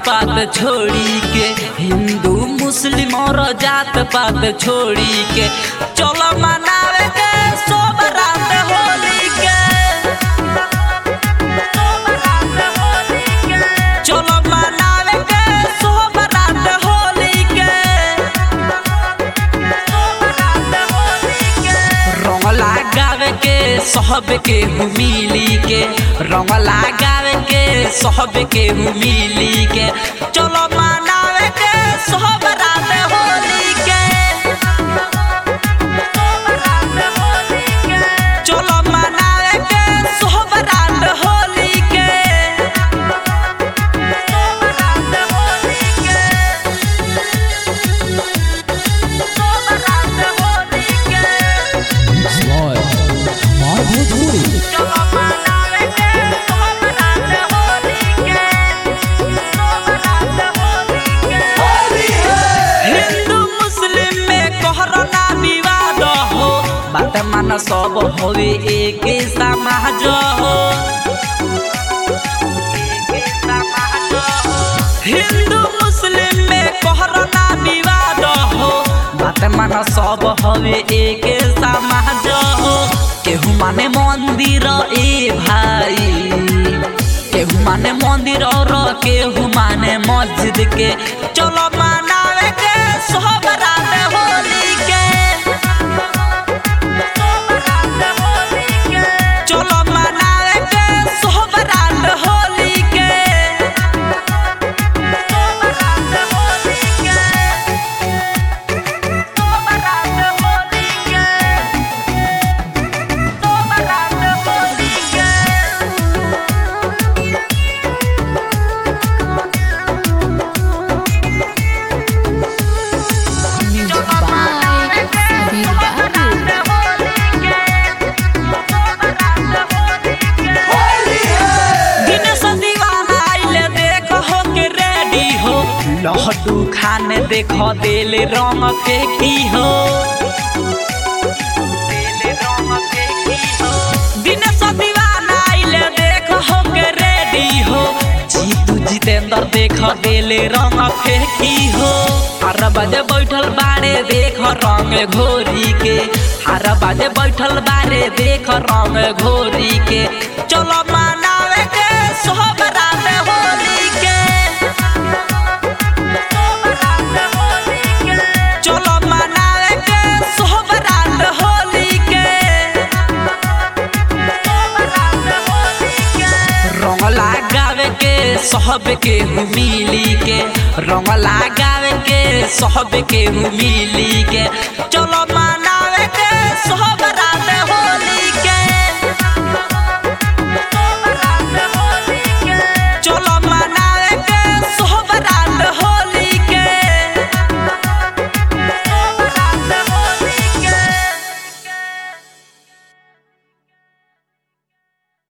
पात छोड़ी के हिंदू मुस्लिम और जात पात छोड़ी के चलो मनावे के सब रात होली के चलो मनावे के सब रात होली के रंग लगावे के सब के मिली के रंग लगावे के सब के मिली के चलो मनावे के सब रात होली के चलो मनावे के सब रात होली के Slow. हमार भोजपुरी हिंदू मुस्लिम में कोहराना विवाद हो बात मान सब होवे एक समाज हो हिंदू मुस्लिम में कोहराना विवाद हो बात मान सब होवे एक समाज हो केहू माने मंदिर ए भाई केहू माने मंदिर और केहू माने मस्जिद के चलो मनावे के सब रात होली के चलो मनावे के सब रात होली के Music by Sabir Babu. Dinesh दीवाना आइले देख हो के रेडी हो लहटू खाने देख दिल रंग फेंकी हो दिनेश दीवाना आइले देख हो के रेडी हो जीतू जितेंद्र देख दिल रंग फेंकी हो हर बजे बैठल बारे देख रंग घोरी के हर बजे बैठल बारे देख रंग घोरी के चलो मनावे के सब रात होली के चलो मनावे के सब रात होली के रंग लगावे के सब के मिली के रंग लगावे के सब के मिली के चलो मनावे के सब